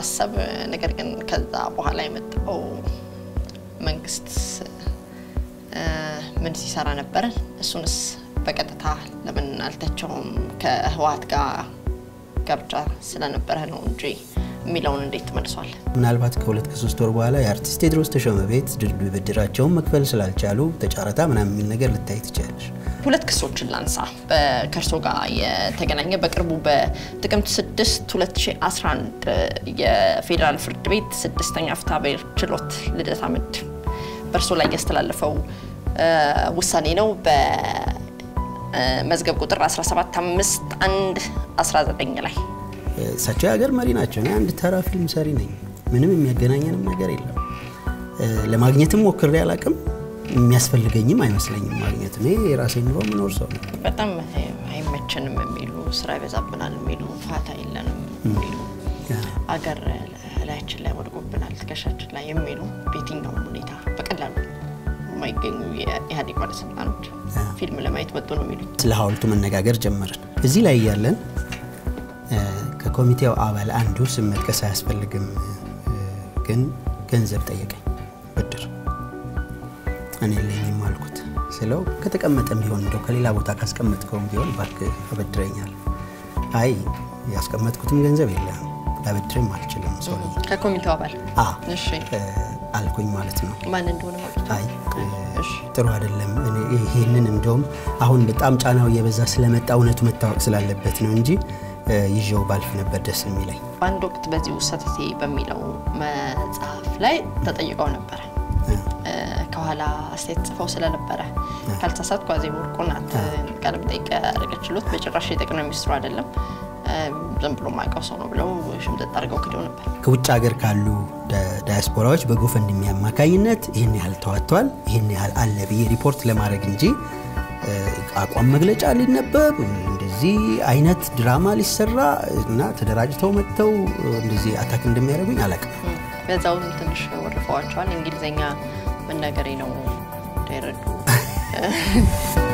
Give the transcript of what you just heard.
በማሰብ ነገር ግን ከዛ በኋላ የመጣው መንግስት ምን ሲሰራ ነበር? እሱንስ በቀጥታ ለምን አልተቸውም? ከህወሓት ጋር ጋብቻ ስለነበረ ነው እንጂ የሚለውን እንዴት ተመልሷል? ምናልባት ከሁለት ከሶስት ወር በኋላ የአርቲስት ቴዎድሮስ ተሾመ ቤት ብድራቸውን መክፈል ስላልቻሉ ተጫረታ ምናምን የሚል ነገር ልታይ ትችላለች። ሁለት ክሶችን ላንሳ ከእርሶ ጋር የተገናኘ በቅርቡ በጥቅምት 6 2011 የፌዴራል ፍርድ ቤት ስድስተኛ ፍትሐ ብሔር ችሎት ልደታ ምድብ በእርሶ ላይ ያስተላለፈው ውሳኔ ነው። በመዝገብ ቁጥር 17519 ላይ እሳቸው የሀገር መሪ ናቸው። እኔ አንድ ተራ ፊልም ሰሪ ነኝ። ምንም የሚያገናኘንም ነገር የለም። ለማግኘትም ሞክሬ አላቅም። የሚያስፈልገኝም አይመስለኝም ማግኘት። እኔ የራሴ ኑሮ የምኖር ሰው ነው። በጣም አይመቸንም የሚሉ ስራ ይበዛብናል የሚሉ ፋታ የለንም የሚሉ አገር ላያችን ላይ ወድቆብናል ትከሻችን ላይ የሚሉ በየትኛውም ሁኔታ በቀላሉ የማይገኙ የኢህአዴግ ባለስልጣኖች ፊልም ለማየት መጡ ነው የሚሉ ስለ ሀውልቱ መነጋገር ጀመርን። እዚህ ላይ እያለን ከኮሚቴው አባል አንዱ ስም መጥቀስ አያስፈልግም፣ ግን ገንዘብ ጠየቀኝ ብድር። እኔ የለኝም አልኩት ስለው ከተቀመጠም ቢሆን እንደው ከሌላ ቦታ ካስቀመጥከውም ቢሆን እባክህ አበድረኛል። አይ ያስቀመጥኩትም ገንዘብ የለም ላበድርም አልችልም ሰው ከኮሚቴው አባል እሺ አልኩኝ ማለት ነው። ማን እንደሆነ ማለት አይ ጥሩ አይደለም። ይሄንን እንደውም አሁን በጣም ጫናው እየበዛ ስለመጣ እውነቱ መታወቅ ስላለበት ነው እንጂ ይዤው ባልፍ ነበር ደስ የሚለኝ። በአንድ ወቅት በዚህ ሰተቴ በሚለው መጽሐፍ ላይ ተጠይቀው ነበረ። ከኋላ አስተያየት ጽፈው ስለነበረ ካልተሳሳትኩ አዜብ ወርቁ ናት ቃለ መጠይቅ ያደረገችሎት። በጭራሽ የጠቅላይ ሚኒስትሩ አይደለም ዝም ብሎ ማውቀው ሰው ነው ብለው ሽምጥጥ አድርገው ክደው ነበር። ከውጭ ሀገር ካሉ ዳያስፖራዎች በጎፈንድሚ አማካኝነት ይህን ያህል ተዋጥቷል፣ ይህን ያህል አለ ብዬ ሪፖርት ለማድረግ እንጂ አቋም መግለጫ ሊነበብ እንደዚህ አይነት ድራማ ሊሰራ እና ተደራጅተው መጥተው እንደዚህ አታክ እንደሚያደርጉኝ አላውቅም። በዛውም ትንሽ ወርፈዋቸዋል። እንግሊዝኛ መናገሬ ነው እንዳይረዱ